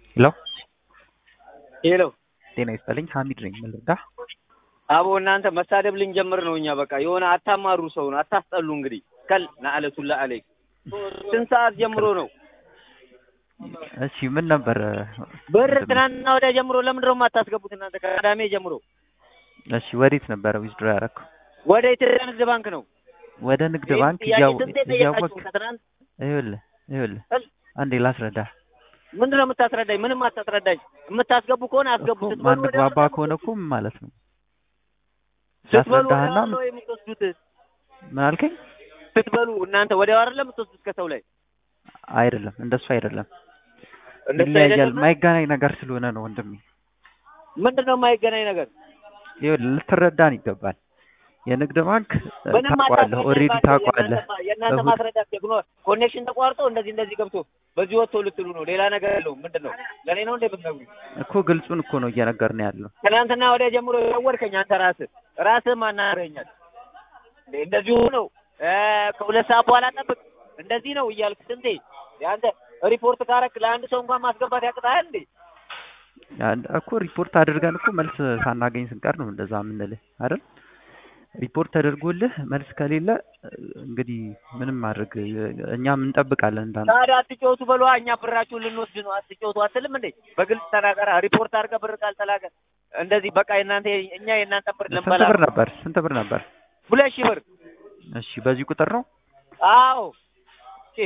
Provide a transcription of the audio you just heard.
ሄሎ ሄሎ ጤና ይስጥልኝ ሀሚድ ነኝ ምን ልርዳ አቦ እናንተ መሳደብ ልንጀምር ነው። እኛ በቃ የሆነ አታማሩ ሰውን አታስጠሉ። እንግዲህ ከል ናአለቱላ አለይክ ስንት ሰዓት ጀምሮ ነው እሺ ምን ነበር ብር ትናንትና ወዲያ ጀምሮ ለምንድን ነው የማታስገቡት እናንተ? ከቅዳሜ ጀምሮ እሺ ወዴት ነበረ ዊዝድሮ ያደረኩ ወደ ኢትዮጵያ ንግድ ባንክ ነው። ወደ ንግድ ይህን ባንክ ጥያቄ እያወ- ስንቴ እያወቅ ጠየቃችሁ? ከትናንት ይኸውልህ ይኸውልህ እስ- አንዴ ላስረዳ ምንድን ነው የምታስረዳኝ? ምንም አታስረዳኝ። የምታስገቡ ከሆነ አስገቡ። እኮ ስትበሉ ማንግባባ ወዲያው ከሆነ እኮ ምን ማለት ነው ስትበሉ ላስረዳህና ወዲያው ነው የምትወስዱት። ምን አልከኝ ስትበሉ እናንተ ወዲያው አይደለም የምትወስዱት ከሰው ላይ አይደለም እንደሱ አይደለም እንደሱ ይለያያል አይደለም። ማይገናኝ ነገር ስለሆነ ነው ወንድሜ ምንድን ነው የማይገናኝ ነገር? ይኸውልህ ልትረዳን ይገባል የንግድ ባንክ እ, ምንም ታውቀዋለህ አታስረዳኝ ኦልሬዲ እባክህ። ታውቀዋለህ የእናንተ- የእናንተ እሁድ- ማስረዳት ደግሞ ኮኔክሽን ተቋርጦ እንደዚህ እንደዚህ ገብቶ በዚህ ወጥቶ ልትሉ ነው። ሌላ ነገር የለውም። ምንድን ነው ለእኔ ነው እንደ የምትነግሩኝ? እኮ ግልጹን እኮ ነው እየነገርን ያለው ትናንትና ወዲያ ጀምሮ የደወልከኝ አንተ ራስህ ራስህ ማናገረኛል እንዴ? እንደዚሁ ነው እ ከሁለት ሰዓት በኋላ ጠብቅ እንደዚህ ነው እያልክ ስንቴ የአንተ ሪፖርት ካረክ ለአንድ ሰው እንኳን ማስገባት ያቅጣል እንዴ? ያን- እኮ ሪፖርት አድርገን እኮ መልስ ሳናገኝ ስንቀር ነው እንደዛ የምንልህ አይደል? ሪፖርት ተደርጎልህ መልስ ከሌለ እ, እንግዲህ ምንም ማድረግ እ, እኛም እንጠብቃለን እንዳንተ። ታዲያ አትጫወቱ በሏ። እኛ ብራችሁን ልንወስድ ነው። አትጫወቱ አትልም እንዴ? በግልጽ ተናገራ። ሪፖርት አድርገህ ብር ካልተላከ እንደዚህ በቃ የእናንተ እኛ የእናንተ ብር ስንት ልንበላ ብር ነበር? ስንት ብር ነበር? ሁለት ሺህ ብር እሺ በዚህ ቁጥር ነው አዎ ቼ